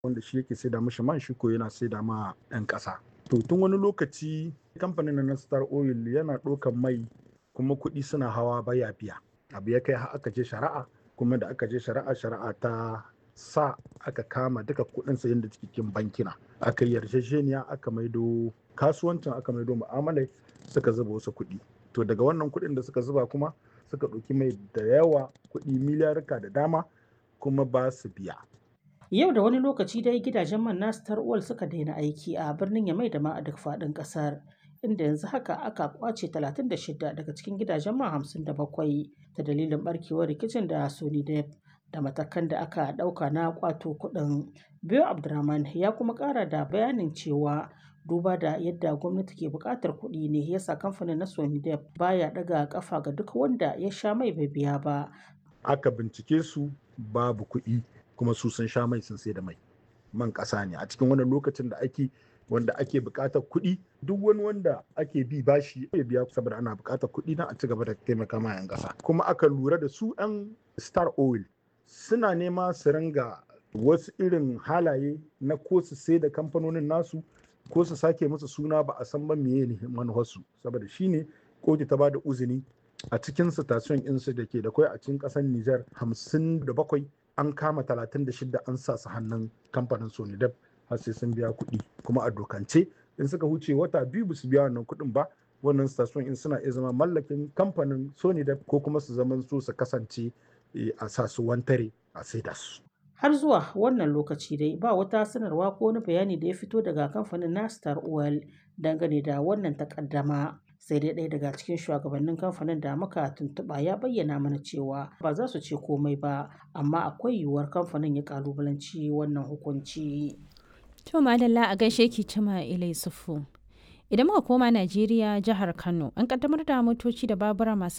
wanda shi yake saida mishi man shi ko yana saida ma 'yan ƙasa. To tun wani lokaci kamfanin na Star Oil yana ɗaukan mai kuma kuɗi suna hawa baya biya. Abu ya kai har aka je shari'a kuma da aka je shari'a shari'a ta sa aka kama duka kuɗin sayan da cikin bankina. Aka yi yarjejeniya aka maido kasuwancin aka maido mu'amalai suka zuba wasu kuɗi. To daga wannan kuɗin da suka zuba kuma suka ɗauki mai da yawa kuɗi miliyarka da dama kuma ba su biya. Yau da wani lokaci dai gidajen man na Star Oil suka daina aiki a birnin Yamai da ma a duk faɗin ƙasar. Inda yanzu haka aka kwace 36 daga cikin gidajen man 57 ta dalilin barkewar rikicin da Sony Dep da matakan da aka ɗauka na kwato kuɗin. Biyo Abdurrahman ya kuma ƙara da bayanin cewa duba da yadda gwamnati ke buƙatar kuɗi ne yasa kamfanin na Sony Dep baya ɗaga ƙafa ga duk wanda ya sha mai bai biya ba. Aka bincike su babu kuɗi kuma su sun sha mai sun sai da mai. Man ƙasa ne a cikin wannan lokacin da ake wanda ake buƙatar kuɗi duk wani wanda ake bi bashi ya biya saboda ana buƙatar kuɗi na a ci gaba da taimaka ma 'yan ƙasa. Kuma aka lura da su 'yan Star Oil suna nema su ringa wasu irin halaye na ko su sai da kamfanonin nasu ko su sake musu suna ba a san ba meye ne manufarsu saboda shine kotu ta bada uzini a cikin station insu da ke da kwai a cikin kasar Nijar 57 an kama 36 an sa su hannun kamfanin Sonidep har sai sun biya kuɗi kuma a dokance in suka huce wata biyu ba su biya wannan kuɗin ba wannan station in suna iya zama mallakin kamfanin Sonidep ko kuma su zama su su kasance a sa su wantare a saida su. Har zuwa wannan lokaci dai ba wata sanarwa ko wani bayani da ya fito daga kamfanin na Star Oil dangane da wannan takaddama. Sai dai ɗaya daga cikin shugabannin kamfanin da muka tuntuɓa ya bayyana mana cewa ba za su ce komai ba amma akwai yiwuwar kamfanin ya kalubalanci wannan hukunci. To madalla a gaishe ki cima ilai sufu. Idan muka koma Najeriya jihar Kano an kaddamar da motoci da babura masu